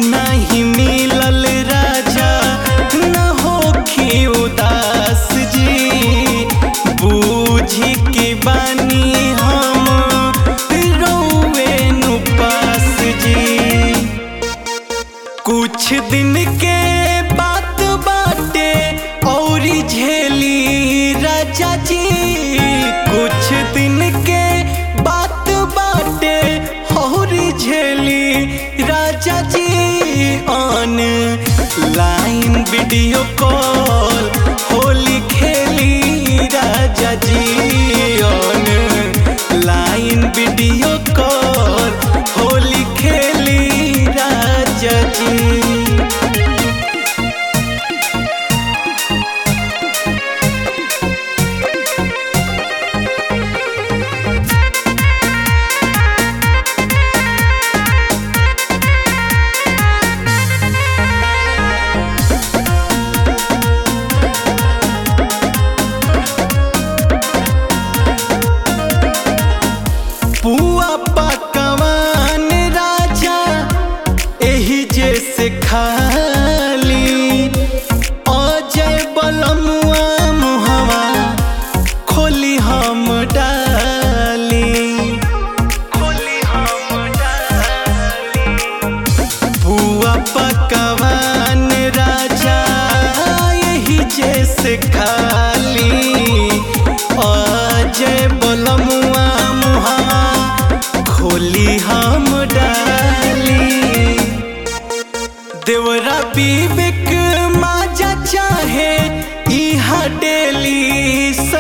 नहीं मिलल राजा न होखी उदास जी बूझी के बानी हम रौवे नु पास जी कुछ दिन के बात बाटे और झेली राजा जी कुछ दिन के बात बाटे और झेली राजा जी ऑन लाइन वीडियो कॉल होली खेली राजा जी ऑन लाइन वीडियो कॉल होली खेली राजा जी पुआ पकवान राजा एही जैसे खाली अजय बलमुआ मुहवा खोली हम डाली खोली हम डाली पुआ पकवान राजा यही जैसे खाली अजय बलमुआ मुहा खोली हम डाली देवरा विवेक माजा चाहे इहा डेली